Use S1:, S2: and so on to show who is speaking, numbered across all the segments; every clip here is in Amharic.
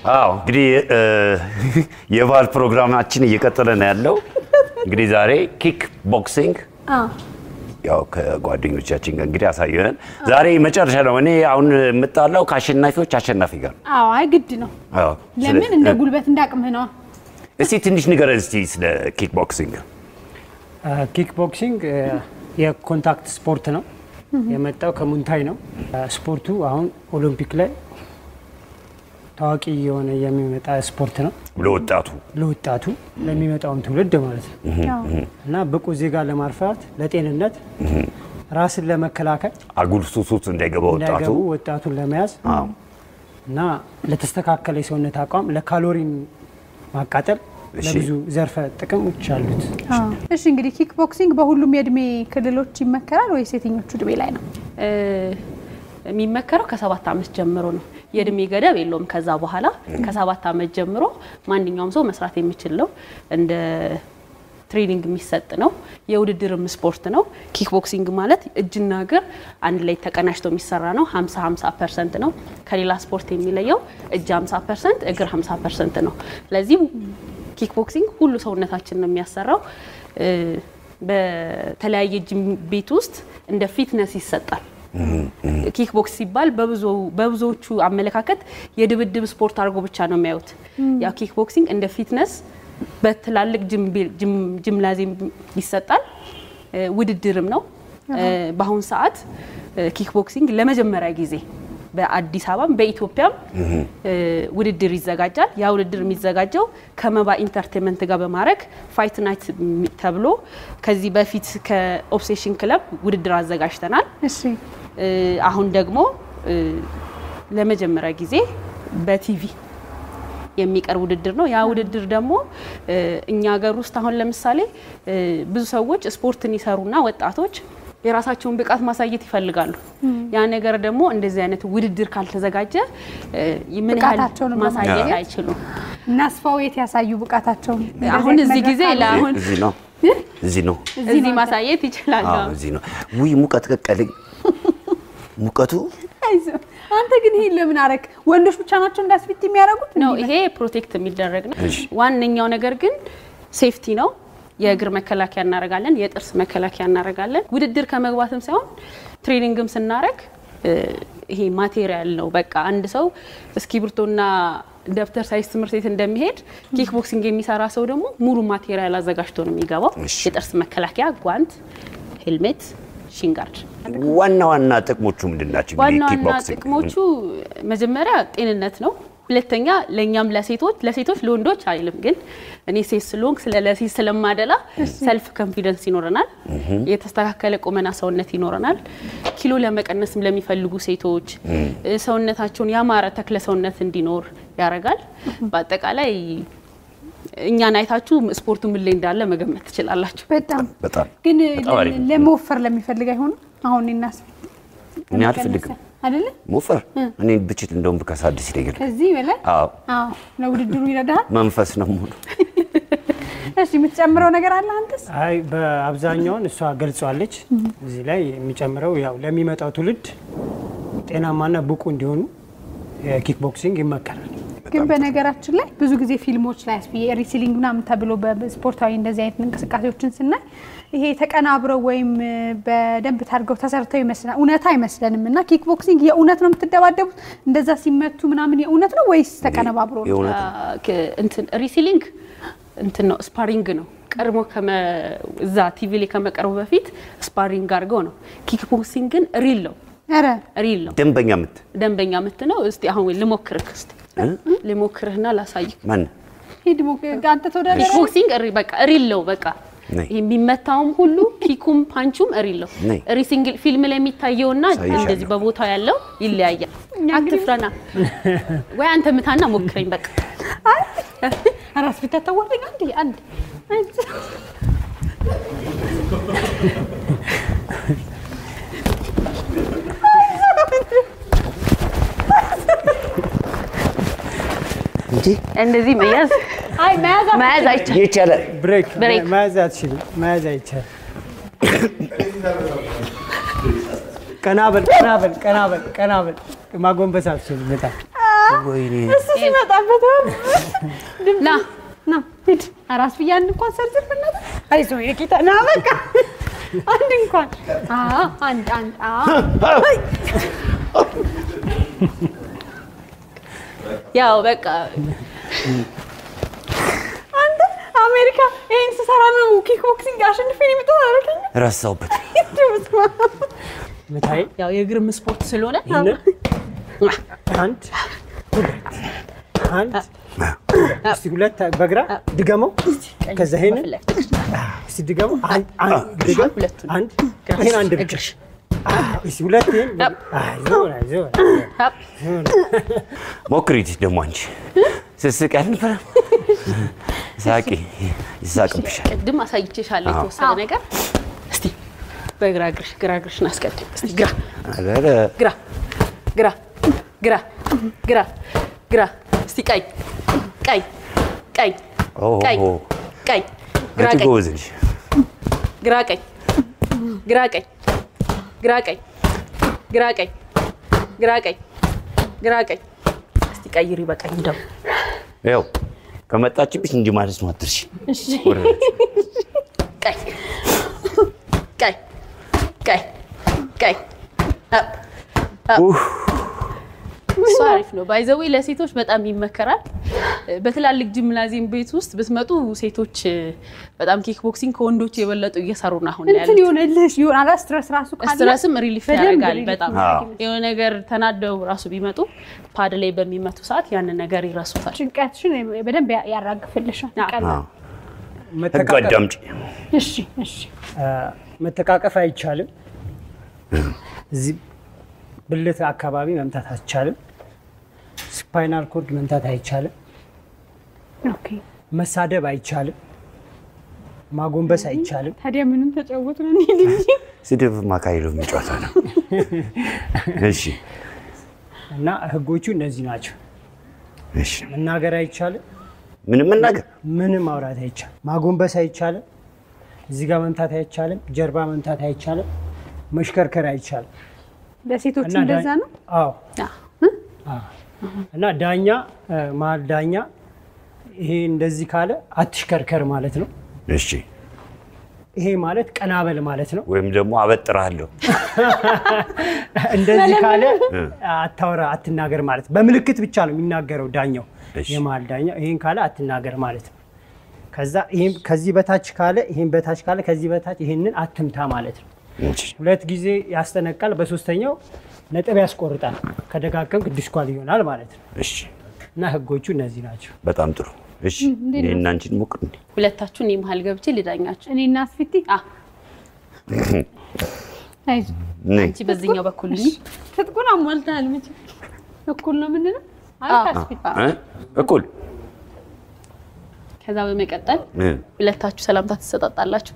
S1: አዎ እንግዲህ እ፣ የባህል ፕሮግራማችን እየቀጠለ ነው ያለው። እንግዲህ ዛሬ ኪክ ቦክሲንግ ያው ከጓደኞቻችን ጋር እንግዲህ አሳየን። ዛሬ መጨረሻ ነው። እኔ አሁን የምጣላው ከአሸናፊዎች አሸናፊ ጋር ነው።
S2: አዎ አይ ግድ ነው።
S1: አዎ፣
S2: ለምን
S1: ስለ-
S2: እንደ ጉልበት እንዳቅምህ ነዋ።
S1: እስቲ ትንሽ ንገረን እስቲ ስለ ኪክ ቦክሲንግ።
S3: ኪክ ቦክሲንግ የኮንታክት ስፖርት ነው። የመጣው ከሙንታይ ነው። ስፖርቱ አሁን ኦሎምፒክ ላይ ታዋቂ የሆነ የሚመጣ ስፖርት ነው።
S1: ለወጣቱ
S3: ለወጣቱ ለሚመጣውን ትውልድ ማለት ነው
S2: አዎ።
S3: እና ብቁ ዜጋ ለማፍራት ለጤንነት፣ ራስን ለመከላከል
S1: አጉል ሱስ ውስጥ እንዳይገባ ወጣቱ
S3: እንዳይገቡ ወጣቱን ለመያዝ
S1: አዎ።
S3: እና ለተስተካከለ የሰውነት አቋም ለካሎሪን ማቃጠል
S1: እሺ።
S3: ለብዙ ዘርፈ ጥቅሞች አሉት።
S2: አዎ። እሺ እንግዲህ ኪክ ቦክሲንግ በሁሉም የእድሜ ክልሎች ይመከራል ወይስ የትኞቹ እድሜ ላይ ነው?
S4: እ፣ የሚመከረው ከሰባት ዓመት ጀምሮ ነው። የእድሜ ገደብ የለውም። ከዛ በኋላ ከሰባት ዓመት ጀምሮ ማንኛውም ሰው መስራት የሚችል ነው። እንደ ትሬኒንግ የሚሰጥ ነው። የውድድርም ስፖርት ነው። ኪክ ቦክሲንግ ማለት እጅና እግር አንድ ላይ ተቀናጅቶ የሚሰራ ነው። 50 50 ፐርሰንት ነው። ከሌላ ስፖርት የሚለየው እጅ 50 ፐርሰንት፣ እግር 50 ፐርሰንት ነው። ስለዚህ ኪክ ቦክሲንግ ሁሉ ሰውነታችን ነው የሚያሰራው። እ፣ በተለያየ ጂም ቤት ውስጥ እንደ ፊትነስ ይሰጣል። ኪክ ቦክስ ሲባል በብዙ- በብዙዎቹ አመለካከት የድብድብ ስፖርት አድርጎ ብቻ ነው የሚያዩት። ያው ኪክ ቦክሲንግ እንደ ፊትነስ በትላልቅ ጂም- ጂም- ጂምናዚየም ይሰጣል። እ፣ ውድድርም ነው። እ፣ በአሁኑ ሰዓት እ፣ ኪክ ቦክሲንግ ለመጀመሪያ ጊዜ በአዲስ አበባም በኢትዮጵያም እ፣ ውድድር ይዘጋጃል። ያ ውድድር የሚዘጋጀው ከመባ ኢንተርቴንመንት ጋር በማድረግ ፋይት ናይት ሚ- ተብሎ ከዚህ በፊት ከኦብሴሽን ክለብ ውድድር አዘጋጅተናል።
S2: እሺ
S4: እ፣ አሁን ደግሞ እ፣ ለመጀመሪያ ጊዜ በቲቪ የሚቀርብ ውድድር ነው። ያ ውድድር ደግሞ እ፣ እኛ ሀገር ውስጥ አሁን ለምሳሌ እ፣ ብዙ ሰዎች ስፖርትን ይሰሩና ወጣቶች የራሳቸውን ብቃት ማሳየት ይፈልጋሉ። ያ ነገር ደግሞ እንደዚህ አይነት ውድድር ካልተዘጋጀ እ፣ ምን ያህል
S2: ብቃታቸውን
S4: ማሳየት
S2: ለማሳየት
S4: አይችሉም።
S2: እናስፋው የት ያሳዩ ብቃታቸውን
S4: አሁን እዚህ ጊዜ ለአሁን
S1: እዚህ ነው እዚህ ነው
S4: እዚህ ማሳየት ይችላሉ።
S1: አዎ፣ እዚህ ነው። ውይ ሙቀት ቀቀለኝ። ሙቀቱ
S2: አይዞህ። አንተ ግን ይሄን ለምን አረክ? ወንዶች ብቻ ናቸው እንዳስፊት የሚያደርጉት
S4: ነው
S2: እንዲህ
S4: ይሄ ፕሮቴክት የሚደረግ ነው።
S1: እሺ።
S4: ዋነኛው ነገር ግን ሴፍቲ ነው። የእግር መከላከያ እናደርጋለን፣ የጥርስ መከላከያ እናደርጋለን። ውድድር ከመግባትም ሳይሆን ትሬኒንግም ስናደርግ እ፣ ይሄ ማቴሪያል ነው። በቃ አንድ ሰው እስክሪብቶና ደብተር ሳይዝ ትምህርት ቤት እንደሚሄድ ኪክ ቦክሲንግ የሚሰራ ሰው ደግሞ ሙሉ ማቴሪያል አዘጋጅቶ ነው የሚገባው።
S1: እሺ።
S4: የጥርስ መከላከያ፣ ጓንት፣ ሄልሜት፣ ሺንጋርድ
S1: ዋና ዋና ጥቅሞቹ ምንድን ናቸው?
S4: ዋና
S1: እንግዲህ ኪክ
S4: ዋና
S1: ቦክሲንግ
S4: ጥቅሞቹ መጀመሪያ ጤንነት ነው። ሁለተኛ ለእኛም ለሴቶች ለሴቶች ለወንዶች አይልም፣ ግን እኔ ሴት ስለሆንክ ስለ ለሴት ስለማደላ ሰልፍ ኮንፊደንስ ይኖረናል። የተስተካከለ ቁመና ሰውነት ይኖረናል። ኪሎ ለመቀነስም ለሚፈልጉ ሴቶች እ፣ ሰውነታቸውን ያማረ ተክለ ሰውነት እንዲኖር ያደርጋል። በአጠቃላይ እኛን አይታችሁ ስፖርቱ ምን ላይ እንዳለ መገመት ትችላላችሁ።
S2: በጣም
S1: በጣም
S2: ግን
S1: በጣም አሪፍ ነው።
S2: ለመወፈር ለሚፈልግ አይሆንም። አሁን እናስፊት
S1: እኔ አልፈልግም
S2: አይደለ?
S1: ሞፈር። እኔ ብችት እንደውም ብከሳ ደስ ይለኛል።
S2: ከዚህ በላይ
S1: አዎ
S2: አዎ፣ ለውድድሩ ይረዳሃል።
S1: መንፈስ ነው ሙሉ
S2: እሺ የምትጨምረው ነገር አለ አንተስ?
S3: አይ በአብዛኛውን እሷ ገልጿለች። እዚህ ላይ የሚጨምረው ያው ለሚመጣው ትውልድ ጤናማና ብቁ እንዲሆኑ የኪክ ቦክሲንግ ይመከራል።
S2: ግን በነገራችን ላይ ብዙ ጊዜ ፊልሞች ላይ ስፒ ሪሲሊንግ ምናምን ተብሎ በስፖርታዊ እንደዚህ አይነት እንቅስቃሴዎችን ስናይ ይሄ ተቀናብረው ወይም እ፣ በደንብ ታድርገው ተሰርተው ይመስላል። እውነት አይመስለንም። እና ኪክ ቦክሲንግ የእውነት ነው የምትደባደቡት? እንደዛ ሲመቱ ምናምን የእውነት ነው ወይስ ተቀነባብሮ ነው?
S1: የእውነት
S4: ክ- እንትን ሪሲሊንግ እንትን ነው ስፓሪንግ ነው። ቀድሞ ከመ- እዛ ቲቪ ላይ ከመቀረቡ በፊት ስፓሪንግ አድርገው ነው። ኪክ ቦክሲንግ ግን ሪል ነው
S2: ኧረ
S4: ሪል ነው።
S1: ደንበኛ ምት
S4: ደንበኛ ምት ነው። እስቲ አሁን ልሞክርህ እስቲ ልሞክርህና ላሳይህ።
S1: ማን
S2: ሂድ ሞ- አንተ ተወዳደር
S4: ኪክ ቦክሲንግ ሪ- በቃ ሪል ነው። በቃ
S1: ነይ።
S4: ይሄ የሚመታውም ሁሉ ኪኩም ፓንቹም ሪል ነው።
S1: ነይ።
S4: ሪሲንግ ፊልም ላይ የሚታየውና
S1: አሳይሻለሁ።
S4: እንደዚህ በቦታው ያለው ይለያያል። አትፍረና ወይ አንተ ምታና ሞክረኝ በቃ
S2: ራስ ፊት ታዋርደኝ አንዴ አንዴ
S1: እንጂ
S4: እንደዚህ መያዝ
S2: አይ መያዝ
S4: መያዝ አይቻልም።
S1: ይቻላል።
S3: ብሬክ
S4: ብሬክ።
S3: መያዝ አትችልም። መያዝ አይቻልም። ቀና በል ቀና በል ቀና በል ቀና በል ማጎንበስ አትችልም። በጣም
S1: ወይኔ
S2: እሱ ሲመጣበት
S4: ና
S2: ና ሂድ። አራስ ብዬ አንድ እንኳን ሰርዝር በእናትህ። አይዞህ የጌታ ና በቃ አንድ እንኳን አዎ፣ አንድ አንድ አዎ።
S4: ያው በቃ
S2: አንተ አሜሪካ ይሄን ስሰራ ነው ኪክ ቦክሲንግ አሸንፌ ነው የመጣሁት አላልከኝም?
S1: ረሳሁበት።
S2: እንደው በስመ አብ።
S3: ምታይ
S4: ያው የእግርም ስፖርት ስለሆነ
S3: ይህንን አንድ ሁለት አንድ እስቲ ሁለት በግራ ድገመው። ከዛ ይሄንን
S4: በፊት ለፊት
S3: እስቲ ድገመው። አንድ አንድ ድገም።
S4: ሁለቱን
S3: አንድ ይሄን አንድ ብቻ
S4: እግርሽ
S3: እስቲ ሁለት ይሄን አይዞህ አይዞህ
S4: ሀብ።
S1: ሞክሪት ደግሞ አንቺ ስስቅ ያልነበረ ሳቂ ይሳቅብሻል።
S4: ቅድም አሳይቼሻለሁ የተወሰነ ነገር። እስቲ በግራ እግርሽ ግራ እግርሽን አስቀድም። እስቲ ግራ
S1: ኧረ
S4: ግራ ግራ ግራ ግራ ግራ እስቲ ቀኝ ቀኝ ቀኝ
S1: ኦ፣
S4: ቀኝ ቀኝ ግራ
S1: አንቺ
S4: ቀኝ
S1: ጎበዝ ነሽ።
S4: ግራ ቀኝ ግራ ቀኝ ግራ ቀኝ ግራ ቀኝ ግራ ቀኝ ግራ ቀኝ እስቲ ቀይሪ በቀኝ ደግሞ
S1: ያው ከመጣችብሽ እንጂ ማለት ነው አትርሺ።
S2: እሺ
S1: ወደ ቤት።
S4: ቀኝ ቀኝ ቀኝ ቀኝ አፕ
S1: ኡፍ፣
S4: እሱ አሪፍ ነው። ባይዘዌ ለሴቶች በጣም ይመከራል። በትላልቅ ጂምናዚየም ቤት ውስጥ ብትመጡ ሴቶች በጣም ኪክ ቦክሲንግ ከወንዶች የበለጡ እየሰሩ ነው አሁን
S2: እንትን
S4: ያሉት።
S2: ይሆንልሽ ይሆናል ስትረስ ራሱ ካለ
S4: ስትረስም ሪሊፍ
S2: በደንብ
S4: ያደርጋል።
S2: ሪሊፍ
S4: በጣም
S1: አዎ።
S4: የሆነ ነገር ተናደው ራሱ ቢመጡ ፓድ ላይ በሚመቱ ሰዓት ያንን ነገር ይረሱታል።
S2: ጭንቀትሽን በደንብ ያ- ያራግፍልሻል።
S4: አዎ።
S2: ቀላል።
S1: አዎ። ህግ
S3: መተቃቀፍ
S1: አዳምጪ።
S2: እሺ እሺ
S3: መተቃቀፍ አይቻልም። እዚህ ብልት አካባቢ መምታት አይቻልም። ስፓይናል ኮርድ መምታት አይቻልም።
S2: ኦኬ።
S3: መሳደብ አይቻልም። ማጎንበስ አይቻልም።
S2: ታዲያ ምንም ተጫወቱ ነው እንሂድ እንጂ
S1: ስድብ ማካሄዱ ጨዋታ ነው። እሺ
S3: እና ህጎቹ እነዚህ ናቸው።
S1: እሺ፣
S3: መናገር አይቻልም።
S1: ምንም መናገር
S3: ምንም ማውራት አይቻልም። ማጎንበስ አይቻልም። እዚህ ጋር መምታት አይቻልም። ጀርባ መምታት አይቻልም። መሽከርከር አይቻልም።
S2: ለሴቶች
S3: እና
S2: እንደዛ
S3: ዳ-
S2: ነው።
S3: አዎ
S4: አዎ።
S3: አዎ። እና ዳኛ እ፣ መሀል ዳኛ ይሄ እንደዚህ ካለ አትሽከርከር ማለት ነው።
S1: እሺ።
S3: ይሄ ማለት ቀናበል ማለት ነው።
S1: ወይም ደግሞ አበጥርሃለሁ።
S3: እንደዚህ ካለ አታወራ፣ አትናገር ማለት ነው። በምልክት ብቻ ነው የሚናገረው ዳኛው፣
S1: እሺ።
S3: የመሀል ዳኛው ይሄን ካለ አትናገር ማለት ነው። ከዛ ይሄን ከዚህ በታች ካለ ይሄን በታች ካለ ከዚህ በታች ይሄንን አትምታ ማለት ነው።
S1: እሺ፣
S3: ሁለት ጊዜ ያስጠነቃል፣ በሶስተኛው ነጥብ ያስቆርጣል። ከደጋገምክ ዲስኳል ይሆናል ማለት ነው።
S1: እሺ።
S3: እና ህጎቹ እነዚህ ናቸው።
S1: በጣም ጥሩ። እሺ፣ እኔና አንቺን ሞክር እንዴ።
S4: ሁለታችሁ እኔ መሀል ገብቼ ልዳኛችሁ።
S2: እኔ እና አስፊቲ
S4: አ
S2: አይዞህ
S1: ነይ።
S4: አንቺ በዚህኛው በኩል እኔ
S2: ትጥቁን አሟልተሃል። መቼም እኩል ነው ምንድነው? አይ አስፊቲ
S1: እ? እኩል
S4: ከዛ በመቀጠል
S1: እ፣
S4: ሁለታችሁ ሰላምታ ትሰጣጣላችሁ።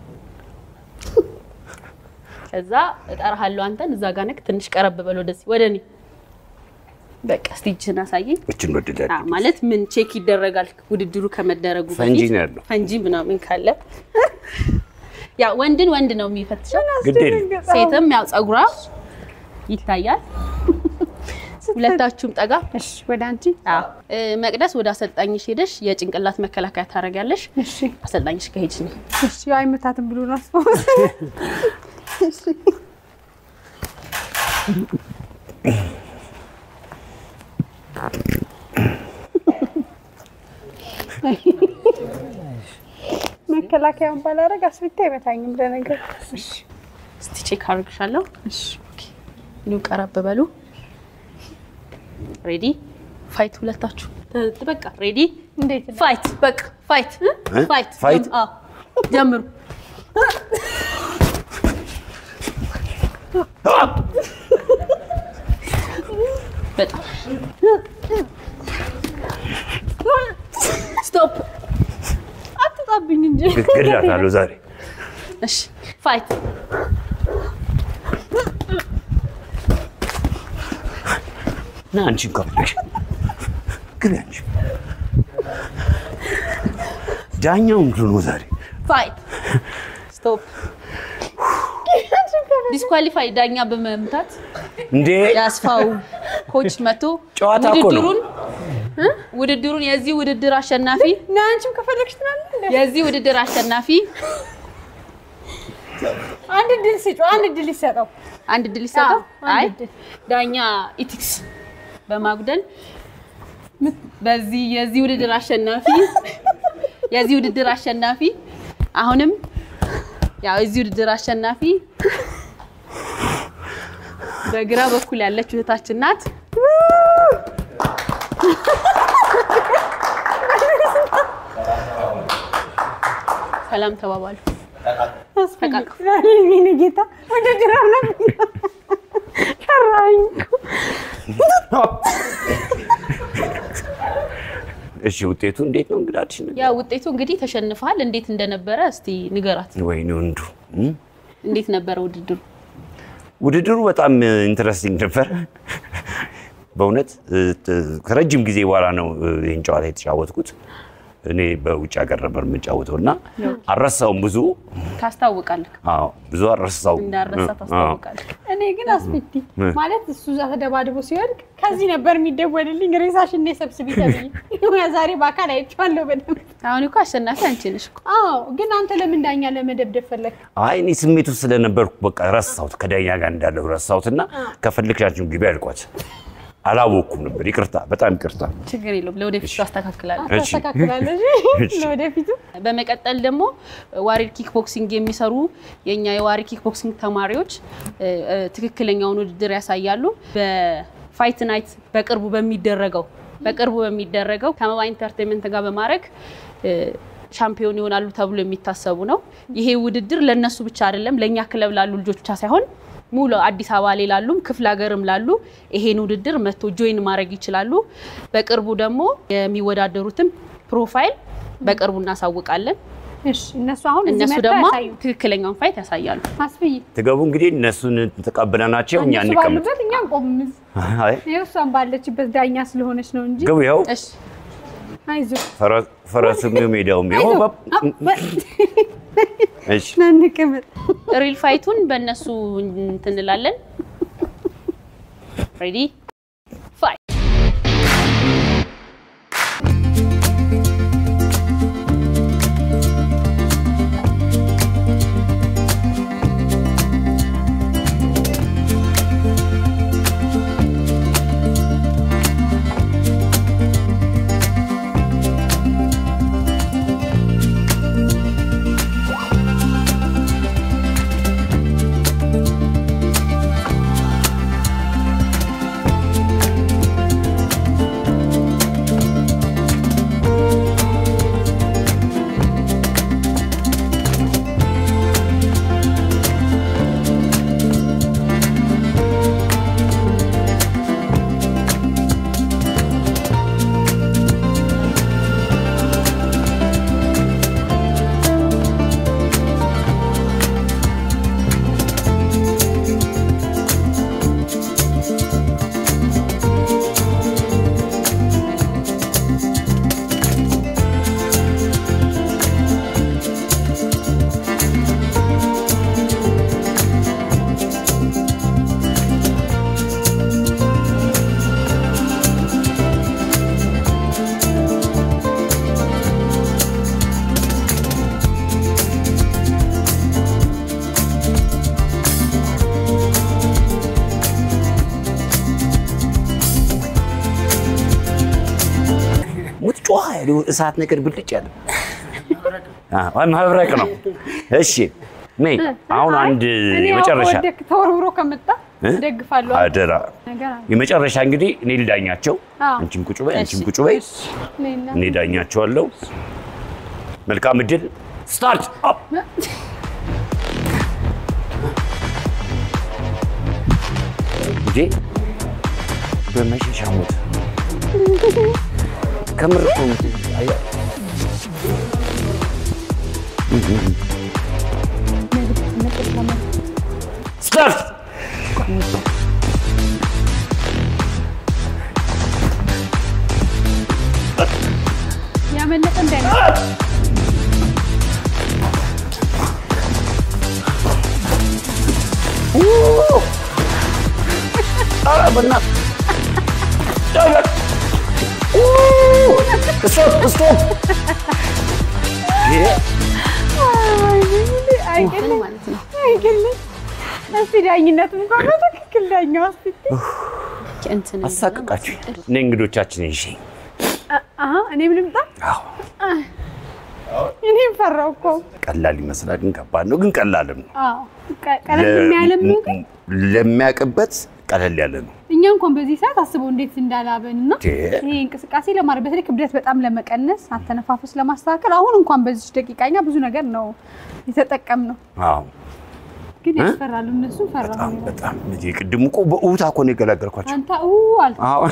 S4: ከዛ እጠራሃለሁ አንተን እዛ ጋር ነክ ትንሽ ቀረብ በል ወደዚህ ወደ እኔ በቃ እስቲ እጅህን አሳየኝ።
S1: እችን ወደዳል።
S4: አ ማለት ምን ቼክ ይደረጋል ውድድሩ ከመደረጉ
S1: ፈንጂ
S4: በፊት
S1: ነው ያለው።
S4: ፈንጂ ምናምን ካለ ያ ወንድን ወንድ ነው የሚፈትሸው።
S1: ግድ የለም።
S4: ሴትም ያው ጸጉሯ ይታያል። ሁለታችሁም ጠጋ
S2: እሺ፣ ወደ አንቺ
S4: አዎ እ፣ መቅደስ ወደ አሰልጣኝሽ ሄደሽ የጭንቅላት መከላከያ ታደርጊያለሽ።
S2: እሺ
S4: አሰልጣኝሽ ከሄድሽ ነው
S2: እሺ። ያው አይመታትም ብሎ ራስ መከላከያውን ባላረግ አስፊታ አይመታኝም። ለነገር እሺ
S4: እስቲ ቼክ አድርግሻለሁ።
S2: እሺ
S4: ኦኬ ኑ ቀረብ በሉ። ሬዲ ፋይት። ሁለታችሁ ተ- በቃ ሬዲ
S2: እንዴት ነው?
S4: ፋይት። በቃ ፋይት
S1: እ?
S4: ፋይት
S1: ፋይት?
S4: አዎ ጀምሩ። በጣም ስቶፕ።
S2: አትጣብኝ እንጂ
S1: ገድላታለሁ ዛሬ።
S4: እሺ ፋይት።
S1: ና አንቺን ከፍለሽ ግቢ አንቺ። ዳኛው ምንድን ነው ዛሬ?
S4: ፋይት ስቶፕ። ዲስኳሊፋይ ዳኛ በመምታት
S1: እንዴ
S4: የአስፋው ኮች መቶ
S1: ጨዋታ እኮ ነው።
S4: ውድድሩን ውድድሩን የዚህ ውድድር አሸናፊ
S2: ና አንቺም ከፈለግሽ ትላለህ።
S4: የዚህ ውድድር አሸናፊ
S2: አንድ ድል ስጩ፣ አንድ ድል ይሰጠው።
S4: አንድ ድል ይሰጠው።
S2: አዎ፣ አንድ
S4: አይ
S2: እድል።
S4: ዳኛ ኢቲክስ በማጉደል በዚህ የዚህ ውድድር አሸናፊ የዚህ ውድድር አሸናፊ አሁንም ያው የዚህ ውድድር አሸናፊ በግራ በኩል ያለች እህታችን ናት። ሰላም ተባባሉ። ተቃቅፉ።
S2: የእኔ ጌታ ውድድር አለብኝ ቀራኝ እኮ።
S1: እሺ ውጤቱ እንዴት ነው እንግዳችን?
S4: ያ ውጤቱ እንግዲህ ተሸንፈሃል። እንዴት እንደነበረ እስቲ ንገራት።
S1: ወይኔ ወንዱ እም?
S4: እንዴት ነበረ ውድድሩ?
S1: ውድድሩ በጣም ኢንትረስቲንግ ነበር። በእውነት እ, ት- ከረጅም ጊዜ በኋላ ነው እ, ይህን ጨዋታ የተጫወትኩት። እኔ በውጭ ሀገር ነበር የምጫወተው እና አልረሳውም። ብዙ
S4: ታስታውቃለህ፣
S1: አዎ፣ ብዙ አልረሳውም።
S4: እንዳረሳ ታስታውቃለህ።
S2: እኔ ግን አስቤቲ ማለት እሱ እዛ ተደባድቦ ሲወድቅ ከዚህ ነበር የሚደወልልኝ ሬሳሽን እኔ ሰብስቢ ተብዬ ዛሬ በአካል አይቼዋለሁ በደንብ።
S4: አሁን እኮ አሸናፊ አንቺ ነሽ እኮ።
S2: አዎ ግን አንተ ለምን ዳኛ ለመደብደብ ፈለግ?
S1: አይ እኔ ስሜቱ ስለነበርኩ በቃ ረሳሁት፣ ከዳኛ ጋር እንዳለው ረሳሁት እና ከፈለግሻችሁ ግቢ አልኳት። አላወቅኩም ነበር። ይቅርታ፣ በጣም ይቅርታ።
S4: ችግር የለውም፣ ለወደፊቱ ታስተካክላለህ።
S1: እሺ።
S2: ታስተካክላለሽ ለወደፊቱ።
S4: በመቀጠል ደግሞ ዋሪር ኪክ ቦክሲንግ የሚሰሩ የኛ የዋሪር ኪክ ቦክሲንግ ተማሪዎች እ, እ, ትክክለኛውን ውድድር ያሳያሉ። በፋይት ናይት በቅርቡ በሚደረገው በቅርቡ በሚደረገው ከመባ ኢንተርቴንመንት ጋር በማድረግ እ, ሻምፒዮን ይሆናሉ ተብሎ የሚታሰቡ ነው። ይሄ ውድድር ለነሱ ብቻ አይደለም፣ ለእኛ ክለብ ላሉ ልጆች ብቻ ሳይሆን ሙሉ አዲስ አበባ ላይ ላሉም ክፍለ ሀገርም ላሉ ይሄን ውድድር መጥቶ ጆይን ማድረግ ይችላሉ። በቅርቡ ደግሞ የሚወዳደሩትም ፕሮፋይል በቅርቡ እናሳውቃለን።
S2: እሺ እነሱ አሁን እዚህ
S4: እነሱ
S2: መጥተው
S4: ደግሞ
S2: ያሳዩ።
S4: ትክክለኛውን ፋይት ያሳያሉ።
S2: አስብይ
S1: ትገቡ እንግዲህ እነሱን ተቀብለናቸው እኛ
S2: እነሱ
S1: እንቀመጥ።
S2: ባሉበት እኛ እንቆምም።
S1: አይ
S2: ይኸው እሷን ባለችበት ዳኛ ስለሆነች ነው እንጂ
S1: ግቡ። ይኸው
S4: እሺ
S2: አይዞህ
S1: ፈረ- ፈረሱም ሜዳውም ይኸው
S2: አይዞህ።
S1: በ- እሺ
S2: ና እንቀመጥ።
S4: ሪል ፋይቱን በእነሱ እንትን እንላለን። ሬዲ ፋይት
S1: ሙት ጮኸ ያለው እሳት ነገር ብልጭ ያለ አዎ፣ መብረቅ ነው። እሺ ነይ አሁን
S2: አይ፣
S1: አንድ
S2: እኔ ያው
S1: የመጨረሻ
S2: ከወደክ ተወርውሮ ከመጣ
S1: እ?
S2: እደግፋለሁ
S1: አደራ
S2: ነገር አለ።
S1: የመጨረሻ እንግዲህ እኔ ልዳኛቸው።
S2: አዎ።
S1: አንቺም ቁጭ በይ፣ አንቺም
S4: እሺ።
S1: ቁጭ በይ።
S2: እኔና
S1: እኔ ዳኛቸዋለሁ። መልካም እድል። ስታርት አፕ እንዴ በመሸሻ ሞት ከምር እኮ አያ- ስታርት
S2: ያመለጠ እንዳይመስል
S1: ኧረ በእናትህ ስቶፕ ስቶፕ
S2: አይገርም
S4: ማለት ነው።
S2: አይገርም። እስቲ ዳኝነቱን እንኳን በትክክል ዳኛው እስቲ
S4: እንትን እንደሆነ
S1: አሳቅቃችሁ
S4: ማስቀር
S1: እኔ እንግዶቻችን ይዤ
S2: አሀ እኔም ልምጣ። እኔም ፈራው እኮ።
S1: ቀላል ይመስላል፣ ግን ከባድ ነው። ግን ቀላልም ነው።
S2: አዎ ቀ- ቀለል ያለም ነው ግን
S1: ለሚያውቅበት ቀለል ያለ ነው።
S2: እኛ እንኳን በዚህ ሰዓት አስበው እንዴት እንዳላበን እና
S1: ቴ።
S2: ይሄ እንቅስቃሴ ለማድረግ በተለይ ክብደት በጣም ለመቀነስ አተነፋፈስ ለማስተካከል አሁን እንኳን በዚህ ደቂቃ እኛ ብዙ ነገር ነው የተጠቀምነው፣
S1: አዎ
S2: ግን ያስፈራሉ። እነሱ ፈራ
S1: በጣም በጣም እንጂ ቅድም እኮ በእውታ እኮ ነው የገላገልኳቸው።
S2: አንተ ኡ አልክ።
S1: አዎ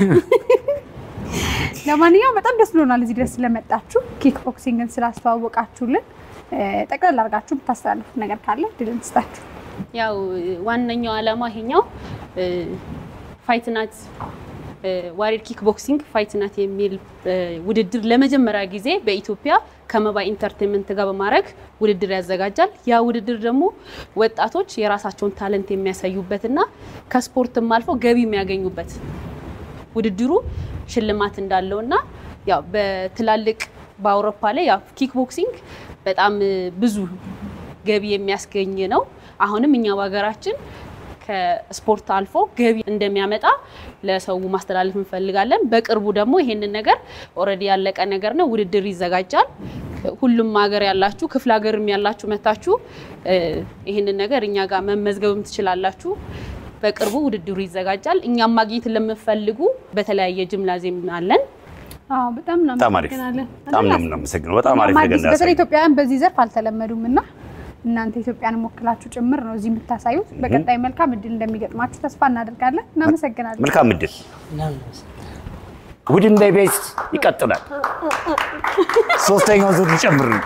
S2: ለማንኛውም በጣም ደስ ብሎናል እዚህ ድረስ ስለመጣችሁ ኪክ ቦክሲንግን ስላስተዋወቃችሁልን። እ፣ ጠቅለል አድርጋችሁ ብታስተላልፉት ነገር ካለ ድል እንስጣችሁ።
S4: ያው ዋነኛው ዓላማ ይሄኛው ፋይት ናት ዋሪር ኪክ ቦክሲንግ ፋይት ናት የሚል እ፣ ውድድር ለመጀመሪያ ጊዜ በኢትዮጵያ ከመባ ኢንተርቴንመንት ጋር በማድረግ ውድድር ያዘጋጃል። ያ ውድድር ደግሞ ወጣቶች የራሳቸውን ታለንት የሚያሳዩበትና ከስፖርትም አልፎ ገቢ የሚያገኙበት ውድድሩ ሽልማት እንዳለውና ያው በትላልቅ በአውሮፓ ላይ ያው ኪክ ቦክሲንግ በጣም እ፣ ብዙ ገቢ የሚያስገኝ ነው። አሁንም እኛ በሀገራችን ከስፖርት አልፎ ገቢ እንደሚያመጣ ለሰው ማስተላለፍ እንፈልጋለን። በቅርቡ ደግሞ ይሄንን ነገር ኦልሬዲ ያለቀ ነገር ነው፣ ውድድር ይዘጋጃል። ሁሉም ሀገር ያላችሁ ክፍለ ሀገርም ያላችሁ መታችሁ እ፣ ይሄንን ነገር እኛ ጋር መመዝገብም ትችላላችሁ። በቅርቡ ውድድሩ ይዘጋጃል። እኛም ማግኘት ለምፈልጉ በተለያየ ጅምላዜም አለን።
S2: አዎ በጣም
S1: በጣም አሪፍ
S2: እናመሰግናለን።
S1: በጣም ነው የምናመሰግነው። በጣም አሪፍ
S2: እኛም
S1: ነገር
S2: አዲስ- በተለይ
S1: እንዳሳየን።
S2: ኢትዮጵያውያን በዚህ ዘርፍ አልተለመዱም እና እናንተ ኢትዮጵያን ወክላችሁ ጭምር ነው እዚህ የምታሳዩት። በቀጣይ መልካም እድል እንደሚገጥማችሁ ተስፋ እናደርጋለን። እናመሰግናለን።
S1: መልካም እድል። ቡድን በኢቢኤስ ይቀጥላል። ሶስተኛው ዙር ይጨምር ነው።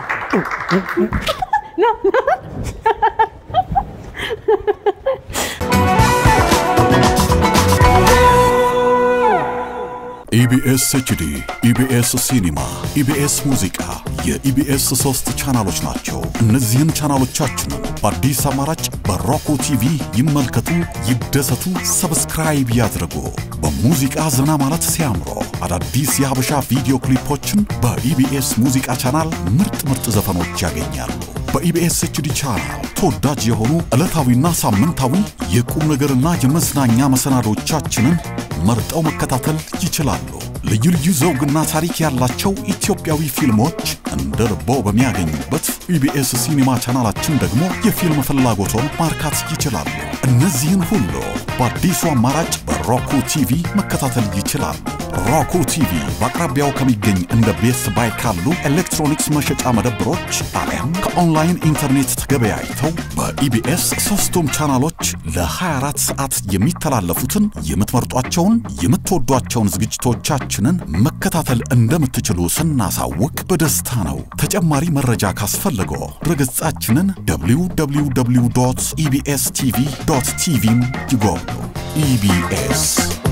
S5: ኢቢኤስ ኤችዲ፣ ኢቢኤስ ሲኒማ፣ ኢቢኤስ ሙዚቃ የኢቢኤስ ሶስት ቻናሎች ናቸው። እነዚህን ቻናሎቻችንን በአዲስ አማራጭ በሮኮ ቲቪ ይመልከቱ፣ ይደሰቱ፣ ሰብስክራይብ ያድርጉ። በሙዚቃ ዘና ማለት ሲያምሮ አዳዲስ የሀበሻ ቪዲዮ ክሊፖችን በኢቢኤስ ሙዚቃ ቻናል ምርጥ ምርጥ ዘፈኖች ያገኛሉ። በኢቢኤስ ኤችዲ ቻናል ተወዳጅ የሆኑ ዕለታዊና ሳምንታዊ የቁም ነገርና የመዝናኛ መሰናዶቻችንን መርጠው መከታተል ይችላሉ። ልዩ ልዩ ዘውግና ታሪክ ያላቸው ኢትዮጵያዊ ፊልሞች እንደ ልቦ በሚያገኙበት ኢቢኤስ ሲኒማ ቻናላችን ደግሞ የፊልም ፍላጎቶን ማርካት ይችላሉ። እነዚህን ሁሉ በአዲሱ አማራጭ በሮኩ ቲቪ መከታተል ይችላሉ። ሮኩ ቲቪ በአቅራቢያው ከሚገኝ እንደ ቤስት ባይ ካሉ ኤሌክትሮኒክስ መሸጫ መደብሮች አሊያም ከኦንላይን ኢንተርኔት ተገበያይተው በኢቢኤስ ሶስቱም ቻናሎች ለ24 ሰዓት የሚተላለፉትን የምትመርጧቸውን የምትወዷቸውን ዝግጅቶቻችንን መከታተል እንደምትችሉ ስናሳውቅ በደስታ ነው። ተጨማሪ መረጃ ካስፈለገው ድረገጻችንን www ኢቢኤስ ቲቪ ቲቪን ይጎብኙ። ኢቢኤስ